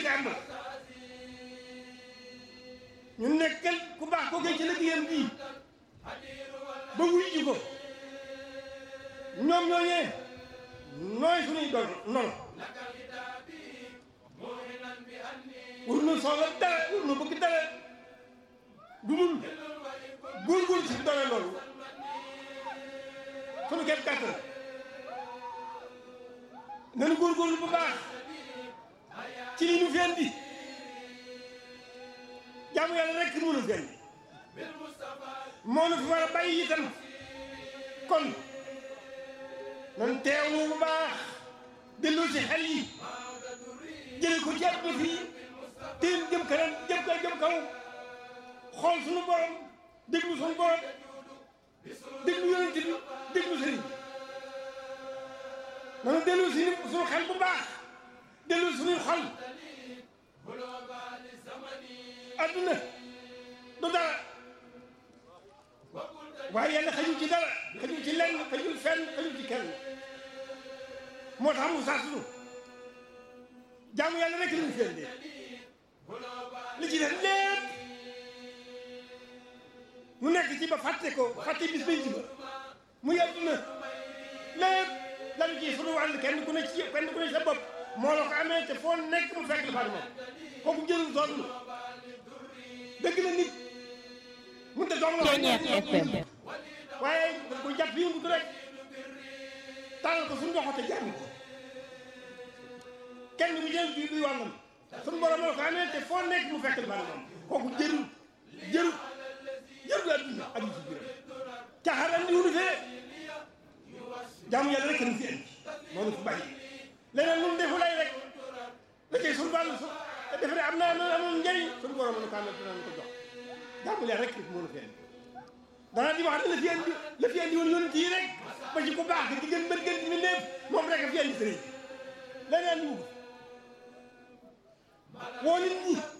njëkk am na ñu nekkal ku baax ko ci liggéeyam bii ba wuy ji ko ñoom ñooñee nooy suñuy doon noonu wur nu soxla dara wur nu bëgg dara du dul góorgóorlu ci doole loolu suñu képp kàttan nañu góorgóorlu bu baax ci li ñu fi indi jaamu yàlla rek mënu fi indi moo nu fi war a bàyyi itam kon nan teewlu bu baax dellu ci xel yi jële ko ci àdduna fii teen jëm kanam jëm kaw jëm kaw xool suñu borom déglu suñu borom déglu yonent bi déglu sëriñ nanu dellu si suñu xel bu baax dellu suñuy xol adduna du dara waaye yàlla xajul ci dara xajul ci lenn xajul fenn xajul ci kenn moo tax mu sasnu jaamu yàlla rek lañu fi indi li ci def lépp mu nekk ci ba fàtte ko fàtte bis bañ ci ba muy adduna lépp lan ci sunu wàll kenn ku ne ci kenn ku ne ci sa bopp moo la ko amee te foo nekk mu fekk la fa moom kooku jëlul sonn dëgg la nit mun te doom la FM waaye ko jàpp yëngu rek tàllal ko suñu loxo te jàmm ko kenn bu jël bi duy wàllam suñu borom la ko amee te foo nekk mu fekk la fa moom kooku jërul jërul jërul adduna ak li ci biiram caxaran di wunu fee jaamu yàlla rek ñu fi indi moo ñu fi bàyyi leneen lu mu defu lay rek la cay suñu wàll su te defe ne am naa amul njëriñ suñu borom nu ko amee dinañ ko jox jaamu yàlla rek moo ñu fi indi danaa di wax ne la fi indi la fi indi woon yonent yi rek ba ci ku baax di gën bën gën di néef moom rek a fi indi sëriñ leneen ñu ko woo nit ñi